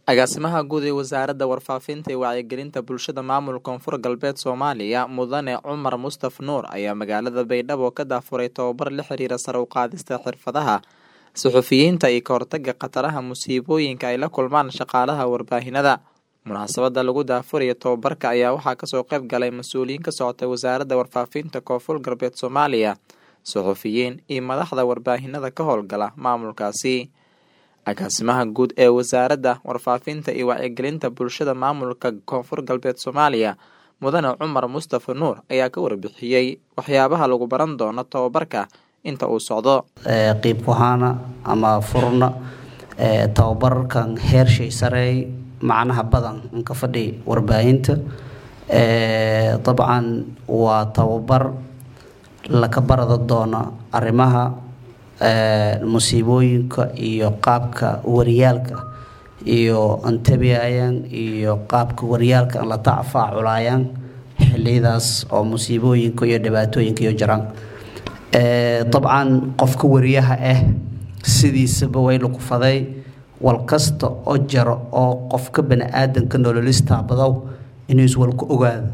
Agaasimaha Guud ee Wasaaradda Warfaafinta iyo Wacyigelinta Bulshada Maamulka Koonfur Galbeed Soomaaliya Mudane Cumar Mustaf Nuur ayaa magaalada Baydhabo ka daafuray tababar la xiriira sare u qaadista xirfadaha suxufiyiinta iyo ka hortagga khataraha musiibooyinka ay la kulmaan shaqaalaha warbaahinada. Munaasabada lagu daafurayo tababarka ayaa waxaa kasoo qayb galay mas-uuliyiin ka socotay Wasaaradda Warfaafinta Koonfur Galbeed Soomaaliya, suxufiyiin iyo madaxda warbaahinada ka howlgala maamulkaasi. Agaasimaha Guud ee Wasaaradda Warfaafinta iyo Wacyigelinta Bulshada Maamulka Koonfur Galbeed Soomaaliya Mudane Cumar Mustaf Nuur ayaa ka warbixiyey waxyaabaha lagu baran doono tababarka inta uu socdo. qiib kuhaana ama furna tababarkan heershay sareey macnaha badan inka fadhi warbaahinta dabcan waa tababar laka barada doona arrimaha musiibooyinka iyo qaabka waryaalka iyo antabiayaan iyo qaabka waryaalka la tacfaaculayaan xiliyadaas oo musiibooyinka iyo dhibaatooyinka iyo jiraan dabcan qofka wariyaha ah sidiisaba way lagu faday wal kasta oo jaro oo qofka bani aadanka nololista badow inuu iswalka ogaado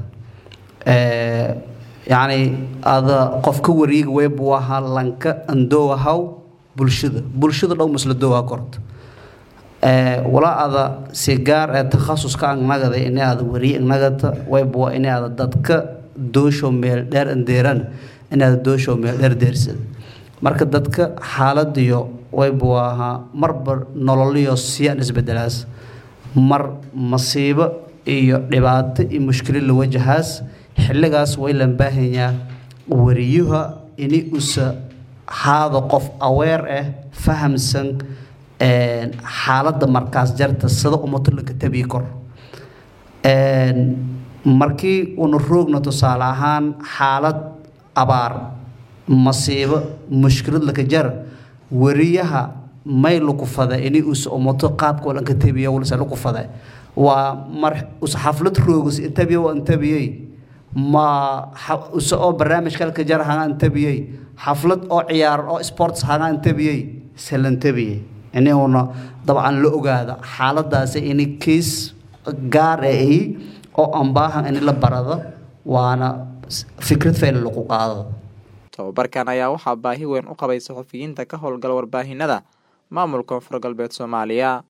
yacni ada qofka wariyiga weebu ahaa lanka andoowahaw bulshada bulshada dhow masla doowa korto walaa ada si gaar ee takhasuska angnagada inay ada wariye angnagata weebu waa inay ada dadka doosho meel dheer andeeran inay ada doosho meel dheer deersada marka dadka xaaladiyo waybu ahaa marba nololiyo siyaan isbedelaas mar masiibo iyo dhibaato iyo mushkilad la wajahaas xilligaas way lan baahanyaa wariyuha ini usa haada qof aweer ah fahamsan xaaladda markaas jarta sida umato lanka tabii kor markii una roogna tusaale ahaan xaalad abaar masiibo mushkilad laka jar wariyaha may laku fada ini usa umato qaabka lanka tabiya walse laku fada waa mar usa xaflad roogus intabiya waa intabiyey ma use oo barnaamijka halka jar haga intabiyey xaflad oo ciyaar oo sports haga intabiyey salantabiyey ini una dabcan la ogaada xaaladaasi ini kiis gaar ah oo aan baahan in la barado waana fikrad fayla lagu qaado tababarkan ayaa waxaa baahi weyn u qabay suxufiyiinta ka howlgala warbaahinada maamulka koonfur galbeed soomaaliya